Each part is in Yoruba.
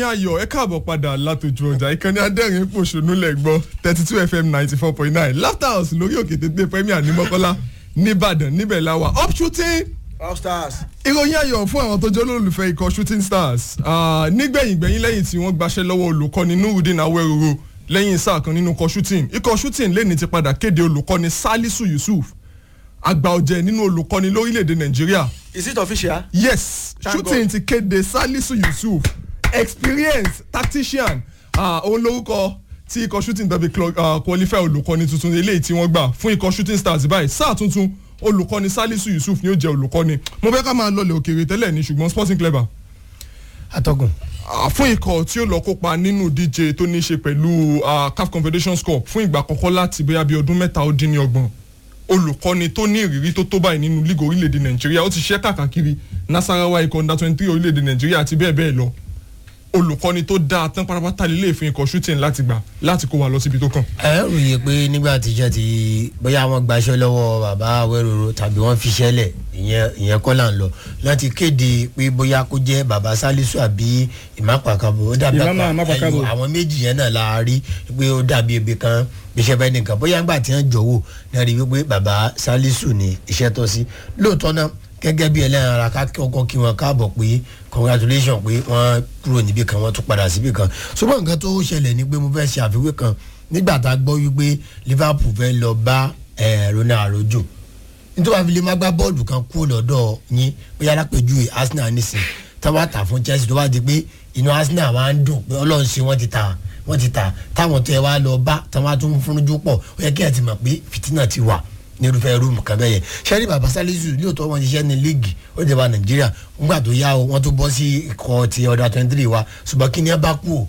ìròyìn ayọ̀ ẹ káàbọ̀ padà látòjú ọjà ìkànnì adẹ́rìn pòṣónú lẹ̀ gbọ́ thirty two fm ninety four point nine laughter house lórí òkè tètè premier ní mọ́kọ́lá nìbàdàn níbẹ̀ la wà up shooting all stars. ìròyìn ayọ̀ fún àwọn tó jẹ́ olólùfẹ́ ikọ̀ shooting stars nígbẹ̀yìn gbẹ̀yìn lẹ́yìn tí wọ́n gbaṣẹ́ lọ́wọ́ olùkọ́ni nurudeen awẹ́roro lẹ́yìn sáà kan nínú ikọ̀ shooting ikọ̀ shooting lẹ́ni ti padà kéde olùkọ́ni salisu yusuf àgbà ọ̀jẹ̀ nínú olùkọ́ni lórílẹ̀‐èdè nàìjíríà is it official. yes Thank shooting ti kéde salisu yusuf experience tactician òun lórúkọ tí ikọ̀ shooting tàbí qualify olùkọ́ni tuntun eléyìí tí wọ́n gbà fún ikọ̀ shooting stars báyìí sáà tuntun olùkọ́ni salisu yusuf ni ó jẹ́ olùkọ́ni mo fẹ́ ká máa lọlẹ̀ òkèèrè tẹ́lẹ̀ ní ṣùgbọ́n sporting clever atọ́gùn. fún ikọ̀ tí ó lọ kópa nínú díje tó ní í ṣe pẹ̀lú caf confederations cup fún ìgbà àkọ́kọ́ láti bóyá bíi ọdún mẹ́ta ó dín ní ọgbọ̀n olùkọ́ni tó ní ìrírí tó tó báyìí nínú lígò orílẹ̀-èdè nàìjíríà ó ti ṣiṣẹ́ kàkàkiri nasarawa ikọ̀ under twenty three orílẹ̀-èdè nàìjíríà àti bẹ́ẹ̀ bẹ́ẹ̀ lọ olùkọ́ni tó dáa tán pátápátá lílé ìfún ikọ̀ shooting láti gbà láti kó wa lọ síbi tó kàn. ẹ ròyìn pé nígbà tíjọ́ ti bóyá wọ́n gbaṣẹ́ lọ́wọ́ bàbá awẹ́rọ̀rọ̀ tàbí wọ́n fiṣẹ́ lẹ̀ ìyẹn ìyẹn kọ́ là ń lọ láti kéde pé bóyá kó jẹ́ bàbá salisu àbí ìmápàkàbọ̀ ó dàbí Ìmámà Ìmápàkàbọ̀. ẹyọ àwọn méjì yẹn náà la rí pé ó dàbí ebi kan bíṣẹ́ bẹ́ẹ̀ nìkan bóyá ńgbà tí wọ́n jọ̀wọ́ náà rí wípé bàbá salisu ní iṣẹ́ tọ́ sí lóòótọ́ náà gẹ́gẹ́ bí ẹlẹ́ran ara ká kọ́kọ́ kí wọn káàbọ̀ pé congratulation pé wọ́n kúrò níbì kan wọ́n tún padà síbì kan ṣùgbọ́n nǹkan tó ṣẹlẹ̀ ni pé mo fẹ́ ṣe àfiwé kan nígbà tá a gbọ́ wípé liverpool fẹ́ lọ bá eh, ronald arojo nítorí àfi lè má gbá bọ́ọ̀lù kan kúrò lọ́dọ̀ yín bóyá lápèjúwe arsenal nísìn táwa tà fún chelsea tó bá di pé inú arsenal máa ń dùn pé ọlọ́run ṣe wọ́n ti ta wọ́n ti ta táwọn tó yẹ wá lọ bá táwọn tún fúnjú pọ̀ ó yẹ kí ẹ ti mọ̀ pé fìtínà ti wà nírúfẹ́ rúùmù kan bẹ́ẹ̀ yẹn sẹ́rí bàbá sálísù lóòótọ́ wọn ṣiṣẹ́ ní líìgì ó dé bá nàìjíríà ńgbà tó yá o wọ́n tó bọ́ sí ikọ̀ ti ọ̀dà twenty three wa ṣùgbọ́n kí ni ẹ bá kú o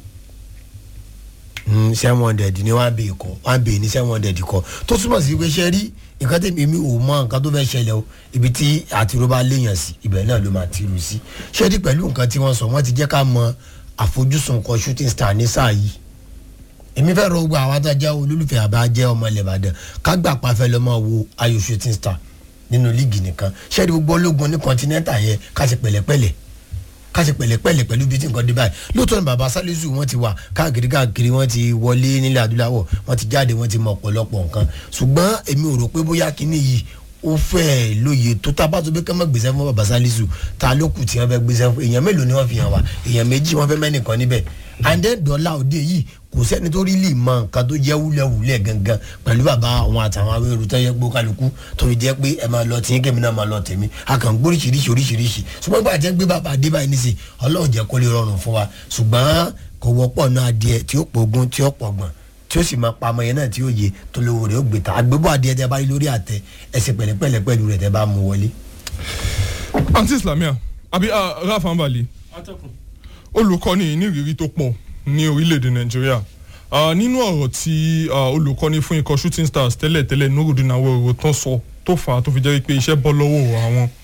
seven hundred ni one bay kọ one bay ni seven hundred kọ tó túmọ̀ sí pé sẹ́rí nǹkan tẹ̀mí mi ò mọ nǹkan tó fẹ́ ṣẹlẹ̀ o ibi tí àtiró bá léèyàn sí ibẹ̀ náà ló máa tìrù sí sẹ́rí pẹ̀lú nǹkan tí wọ́n sọ wọ́n ti jẹ́ ká mọ àfojúsùn kan shooting star ní sáà yìí èmi fẹ́ rọ gbogbo àwọn adájá olólùfẹ́ àbá jẹ́ ọmọ ilẹ̀ ìbàdàn ká gbà pàfẹ́ lọ́mọ wo ayò shooting star nínú líìgì nìkan ṣẹ́ẹ́dì gbogbo ológun ní kọ́ńtínẹ́ntà yẹn ká ṣe pẹ̀lẹ́pẹ̀lẹ́ ká ṣe pẹ̀lẹ́pẹ̀lẹ́ pẹ̀lú bí tí nǹkan dé báyìí lóòótọ́ ni baba salisu wọ́n ti wà káàkiri káàkiri wọ́n ti wọlé nílẹ̀ adúláwọ̀ wọ́n ti jáde wọ́n ti mọ ọ̀pọ̀lọpọ̀ nǹkan ṣùgbọ́n èmi ò rò pé bóyá kíní yìí ó fẹ́ lóye tó tábà tó bí ká má gbèsè fún baba salisu ta ló kù tí wọ́n fẹ́ gbèsè fún èèyàn mélòó ni wọ́n fi hàn wá èèyàn méjì wọ́n fẹ́ mẹ́nìkan níbẹ̀ and then dọ́là òde yìí kò sẹ́ni tó rí lè mọ nǹkan tó jẹ́ wúlẹ̀wúlẹ̀ gangan pẹ̀lú bàbá àwọn àtàwọn awéru tó yẹ gbó kálukú tó fi jẹ́ pé ẹ máa lọ tí kẹ́mi náà máa lọ tèmi a kàn gbó oríṣiríṣi oríṣiríṣi ṣùgbọ́n gbà jẹ́ gbé bàbá adé báyìí nísì ọlọ́run jẹ́ kó lè rọrùn fún wa ṣùgbọ́n kò wọ́pọ̀ náà adìẹ tí ó pògùn tí ó pọ̀gbọ̀n tí ó sì máa pa ọmọ yẹn náà tí ó yẹ tó lówó rẹ̀ ó gbé ta àgbébọ̀ adìẹ tẹ bá rí lórí àtẹ ẹsẹ̀ pẹ̀lẹ́pẹ̀lẹ́ pẹ̀lú rẹ̀ tẹ bá mú wọlé. aunty islamia àbí rafa ambali olùkọ́ni ní ìrírí tó pọ̀ ní orílẹ̀-èdè nàìjíríà Ah, nínú ọ̀rọ̀ tí ah, olùkọ́ni fún ikọ̀ shooting stars tẹ́lẹ̀ tẹ́lẹ̀ nurudin awero tán sọ tó fà á tó fi jẹ́ pé iṣẹ́ bọ́ lọ́wọ́ àwọn